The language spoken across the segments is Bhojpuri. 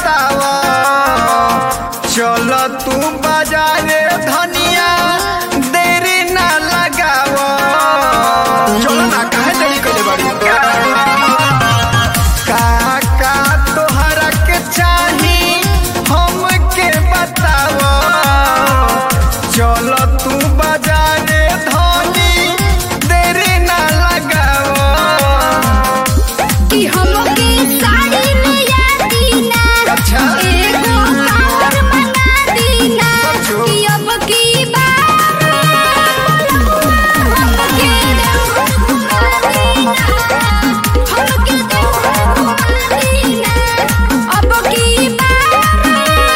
बताव चल तू बाजारे धनिया देरी ना लगाव चल ना काहे देरी कइले बाड़ी का का तोहरा के चाही हमके बताव चल तू बाजारे धनी देरी ना लगाव कि हमके साड़ी में या दीना अच्छा। एगो कावर मंगा दीना अच्छा। कि अब की बार हमके घुमा दीना हमके घुमा दीना अब की बार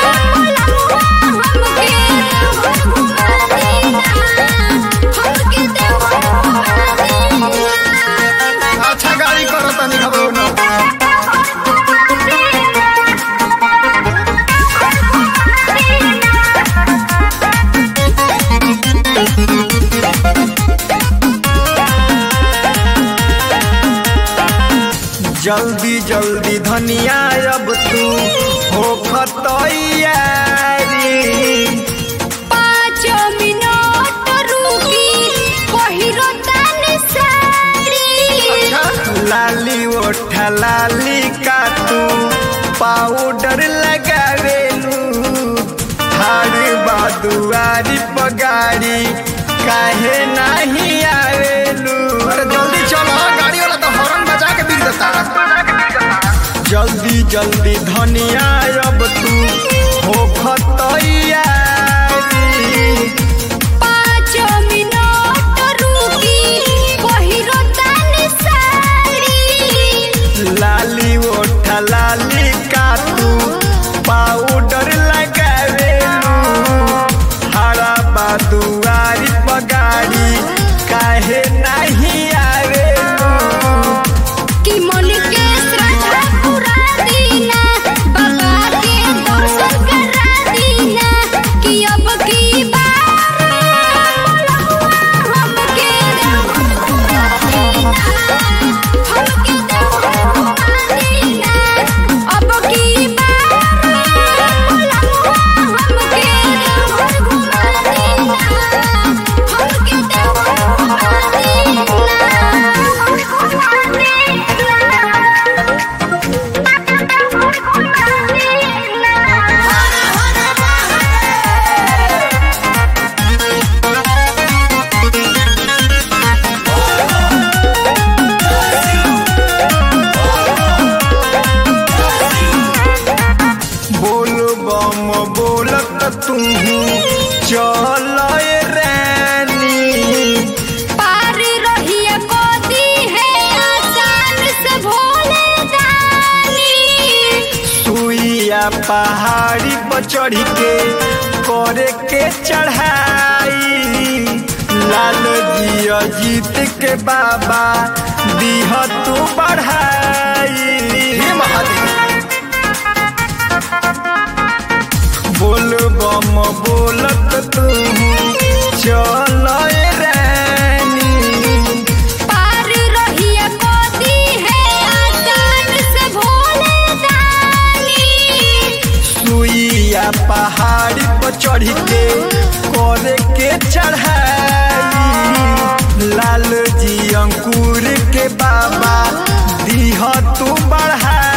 हमके घुमा दीना हमके घुमा दीना अच्छा गाड़ी करो तनी घबरो ना जल्दी जल्दी धनिया अब तू हो खतैयारी पाँच मिनट रुकी पहिरो तनी साड़ी लाली ओठा लाली का तू पाउडर लगावेलू थार बादुआरी पगारी काहे नहीं आवेलू अरे जल्दी चलो गाड़ी वाला तो हॉर्न बजा के बिक देता जल्दी जल्दी धनिया अब तू हो खतैयारी पाँच मिनट रुकी पहिरो तनी साड़ी लाली ओठा लाली का तू पाउडर लगावेलू हरा बादुआरी पगारी काहे नहीं आवेलू कि मन के श्रद्धा पूरा दीना बाबा के दर्शन करा दीना कि अब की बार हमके घुमा दीना हमके घुमा दीना अब की बार हमके घुमा दीना हमके बोल बम बोलत तू चल रानी पार रहिए गोदी है आसान से भोले दानी सुइया पहाड़ी पर चढ़ के करे के चढ़ाई लाल जिया जीत के बाबा दीह तू बढ़ाई हे महादेव बोल बम बोलत तू चल रानी पार रहिए गोदी है आसान से भोले दानी सुइया पहाड़ी पर चढ़ के करे के चढ़ाई लाल जी अंकुर के बाबा दीह तू बढ़ाई